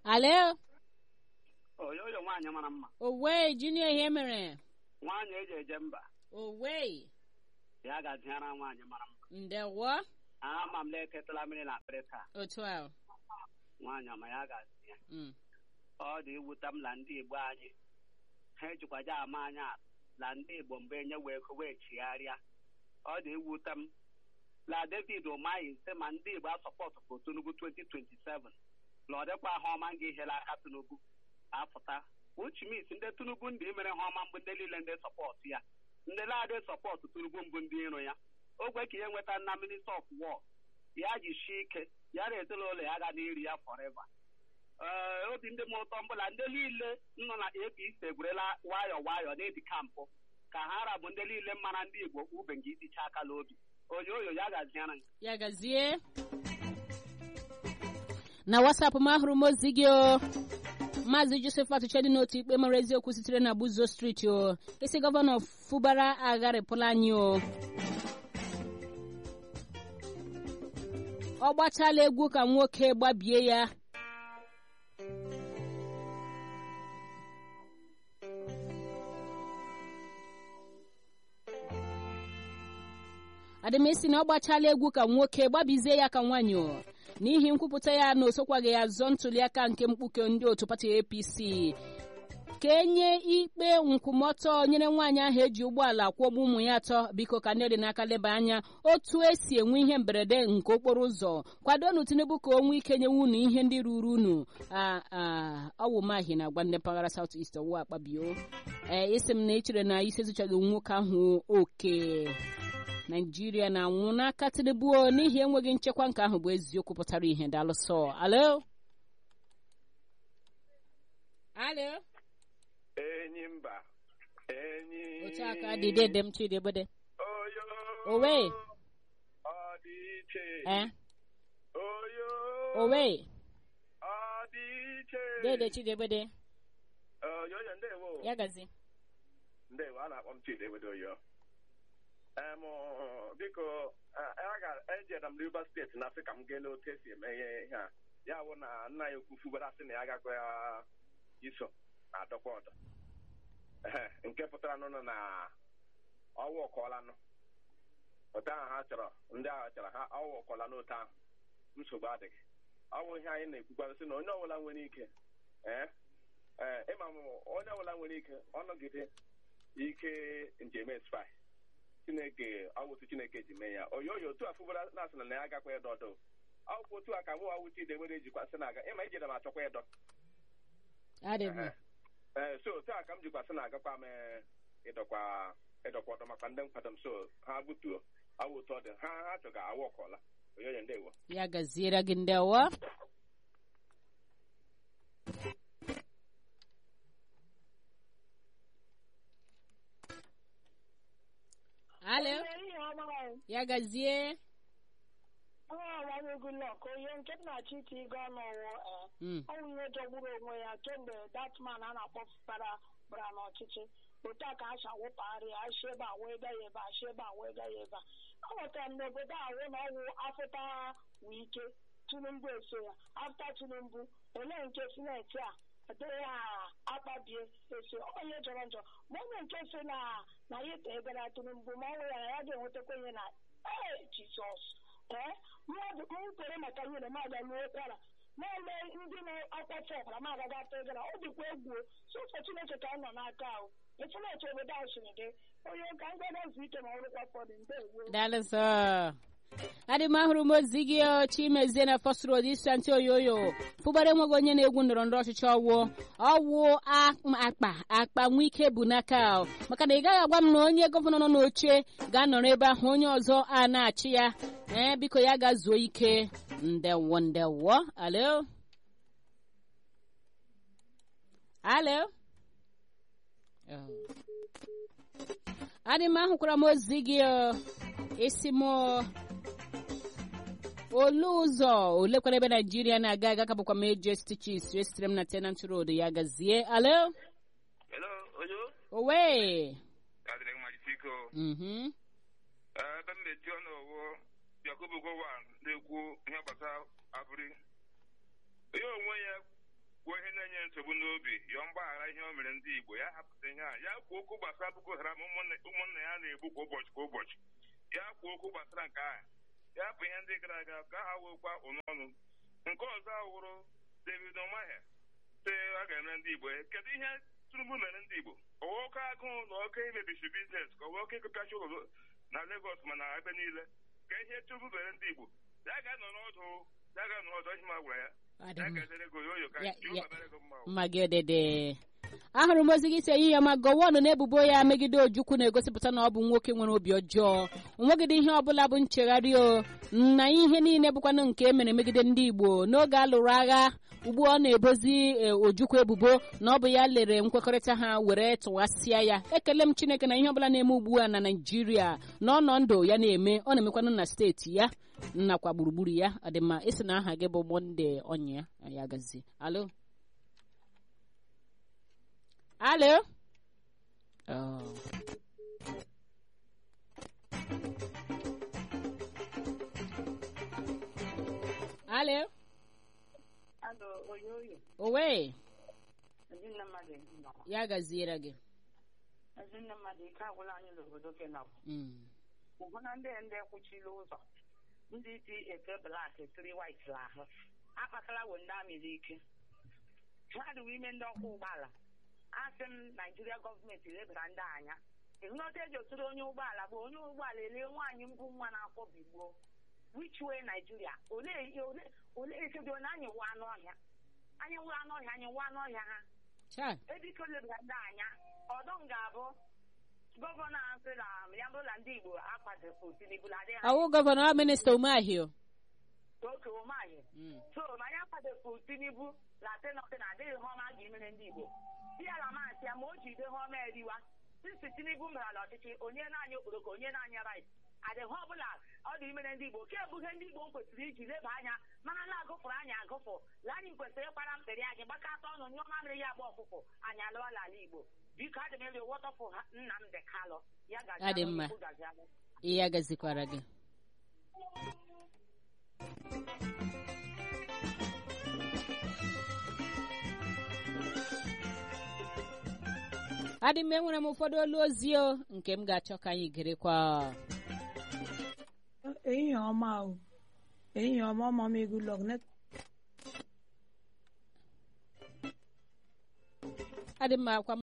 alo oyoyo nwaanyị mara mma owe junior ihe mere nwaanyị eji eje mba owe ya gaziara nwaanyị mara mma ndewo ama m na eketala mmiri na akpịrị taa otu ahụ nwaanyị ọma ya gazi ya Mm. ọ dị iwuta m na ndị igbo anyị ha ejikwaja ama anya atụ na ndị igbo mgbe enye wee ego wee chigharịa ọ dị iwuta m na david ụmaghị sị ma ndị igbo asọpọtụ for tinubu 2027 na ọ dịkwa ha ọma nga ihela aka tinubu apụta uchimis ndị tinubu ndị mere ha ọma mbụ ndị niile ndị sọpọtụ ya ndị na-adị sọpọtụ tinubu mbụ ndị iro ya ogwe ka ihe nweta na minista of war ya jisie ike ya na ezinụlọ ya ga n'iri ya forever ee obi ndị m ụtọ mbụla ndị niile nọ na apc egwerela nwayọ nwayọ n'edi kampụ ka ha rabụ ndị niile mara ndị igbo ube nke iticha aka n'obi onye oyo ya gaziara m ya gazie na wasapụ m ahụrụ m ozi gị o maazị joseph atụchedị n'otu ikpe mara eziokwu sitere na buzo steeti o isi gọvanọ fubara agharịpụla anyị o ọ gbachala egwu ka nwoke gbabie ya adịmesi na ọ gbachala egwu ka nwoke gbabizie ya ka nwaanyị o n'ihi nkwupụta ya na o sokwaghị ya zọọ ntuliaka nke mkpuke ndị otu pati apc ka enye ikpe nkwụmọtọ nyere nwaanyị ahụ eji ụgbọala kwụgbu ụmụ ya atọ biko ka ndị dị n'aka leba anya otu esi enwe ihe mberede nke okporo ụzọ kwadonu tinubu ka o nwee ike nyewe unu ihe ndị ruru unu ọwụ mahi na agwa ndị mpaghara south east ọwụ akpabio ee isi m na echere na isi ezuchaghị nwoke ahụ oke naijiria na-anwụ n'aka tinubu o n'ihi enweghị nchekwa nke ahụ bụ eziokwu pụtara ihe dalụsọ alo alo enyi mba enyi otu aka dị dede m chidebede oyo owe ọ dị iche eh oyo owe ọ dị iche dede chidebede oyoyo ndewo ya gazi ndewo a na-akpọ m chidewede oyo em biko ejere m rivers steeti na asị ka m gaa n'otu esi eme ihe ihe a ya bụ na nna ya ukwu fubara sị na ya agakwa ya iso na adọkwa ọdọ Ehe, nke pụtara n'ụlọ na ọwa ọkọọlanụ otu ahụ ha chọrọ ndị ahụ chọrọ ha ọwa ọkọọla n'otu ahụ nsogbu adịghị ọ bụ ihe anyị na-ekwukwara sị na onye ọbụla nwere ike ee ee ịma m onye ọbụla nwere ike ọnọgide ike njem espai chineke ọwụtụ chineke ji mee ya oyi oyi otu a fụbara na-asị na ya agakwa ịdọ ọdọ ọkwụ otu a ka mụ awụchi idewere ejikwa sị na-aga ịma ijere m achọkwa ịdọ adịghị Ehe. ee so otu a ka m jikwa sị na-agakwa m ee, ịdọkwa ịdọkwa ọdọ maka ndị nkwado m so ha butuo awụ otu ọ dị ha ha chọga awụ ọkọla oyoyo ndewo ya gaziere gị ndewo alo ya gazie Goodluck onye nke m na-achọ ite ịga ọnụ ọwụ Mm. ọ bụ ihe jọgburu onwe ya kemgbe datman a na-akpọ fụtara bara n'ọchịchị otu a ka a si awụpagharị ya asị ebe a wee gaa ya ebe a asị ebe a wee gaa ya ebe a ọ ghọtara m n'obodo a wụ na ọwụ afụta wụ ike tinubu eso ya afta tinubu olee nke sineti a adịghị ha akpabie eso onye jọrọ njọ ma onye nke si na na ya tegara tinubu ma ọ nwụ ya na ya ga-enwetakwa ihe na ee jizọs ee mmadụ m kwere maka ihe na m aga n'ụkwara ụkwara na-eme ndị na-akwafe ọbara m agaghị ata egara ọ dịkwa egwu sọsọ chineke ka m nọ n'aka ahụ efuneti obodo ahụ siri dị onye ka m gana zu ike ma ọrụkwa fọdụ mgbe egwu dalụsọ adị m ahụrụ m ozi gị o, chimezie na fọst road isi antị oyoyo fụbara enweghị onye na-egwu ndọrọ ndọrọ ọchịchị ọwụ ọwụ a- akpa akpa nwe ike bụ n'aka o. maka na ị gaghị agwa m na onye gọvanọ nọ n'oche ga-anọrọ ebe ahụ onye ọzọ a na-achị ya ee biko ya ga-zuo ike ndewo ndewo alo alo Oh. adị m ahụkwara m ozi gị o. isi m olu ụzọ olekwara ebe naijiria na-aga aga ka bụkwa m eji stichis esitere m na tenant road ya gazie alo Hello, Oyo. owe Adịrị gị majisi iko. Mhm. Ebe m na-eti ọnụ owo Yakubu Gowon na-ekwu ihe gbasara abụrị. Onye onwe ya kwuo ihe na-enye nsogbu n'obi yọọ mgbaghara ihe o mere ndị Igbo ya hapụta ihe a ya kwuo okwu gbasara Boko Haram ụmụnne ụmụnne ya na-egbu kwa ụbọchị kwa ụbọchị ya kwuo okwu gbasara nke ahụ ya hapụ ihe ndị gara aga ka ha wekwa ụnọnụ nke ọzọ awụrụ David Umahi sị a ga-eme ndị Igbo kedu ihe Tinubu mere ndị Igbo owe oke agụụ na oke imebisi biznes ka owe oke ịkụpịachi ụlọ na Lagos ma na ebe niile ka ihe Tinubu mere ndị Igbo ya ga-anọ n'ọdụ ya ga-anọ n'ọdụ ihe ma gwara ya Ọ dị ya mma. ga-edere ego yoyo ka Ya- Jehova ya- mere ego mma o. mma gị odede ahụrụ m ozi gị si ehihie ma gọwanụ na ebubo ya megide ojukwu na-egosipụta na ọ bụ nwoke nwere obi ọjọọ onwegide ihe ọbụla bụ nchegharị o na ihe niile bụkwanụ nke e mere megide ndị igbo n'oge a lụrụ agha ugbu ọ na-ebozi e, ojukwu ebubo na ọ bụ ya lere nkwekọrịta ha were tụwasịa ya ekele m chineke na ihe ọbụla na-eme ugbu a na naijiria na ọnọ ndụ ya na-eme ọ na-emekwanụ na steeti ya nakwa gburugburu ya ọ dị mma isi na aha gị bụ monde ọnya ya ya gazi alo Alo? Oh. Alo? Alo, oyoyo, Owe, ezinne mmadụ nọ. ya gaziere gị. Ezinne mmadụ ike agwụla anyị n'obodo Kenọb. Mm. Ụhụ na ndị ndị kwuchiri ụzọ, ndị ji ete blak tiri wait ahụ, akpatala wo ndị amịrị ike. Ha dịwa ime ndị ọkwọ ụgbọala. Asị m Naijiria gọọmenti lebara ndị anya. Ịhụnọta eji otụrụ onye ụgbọala bụ onye ụgbọala elee nwaanyị mbụ nwa na-akwọ bigbo. Which way Nigeria? Olee ihe ole olee ekedo na anyị wụ anụ ọhịa? Anyị wụ anụ ọhịa, anyị wụ anụ ọhịa ha. Cha, ebiko lebara ndị anya ọdọ m ga-abụ gọvanọ asị na ya bụrụ na ndị Igbo akwadopụ Tinubu na adịghị ọwụ gọvanọ ọ minista Umahio. oke ụmụanyị Mm. so ma anyị akwadopụ Tinubu na tenọtị na adịghị ihe ọma ga emere ndị Igbo ya na masị ya ma o jide ihe ọma eriwa sisi Tinubu mere n'ọchịchị onye na-anya okporoko onye na-anya rait adịghị ọbụla ọ dị imere ndị Igbo ke ebughị ndị Igbo m kwesịrị iji leba anya mana na-agụfụrụ anyị agụfụ la anyị kwesịrị ịkwara mkpịrị anyị gbakọta ọnụ nyụọ mamịrị ya agba ọfụfụ anyị alụọla ala Igbo biko adị m elu wọtọfụ ha Nnamdị Kalụ ya gazi Adị alụ, mma. Chukwu gazi alụ. Ya gazikwara gị. adị m enwere m ụfọdụ olu ozi o nke m ga-achọ ka anyị gerekwa ehihie ọma o ehihie ọma ọma m egwu lọg net adị m akwa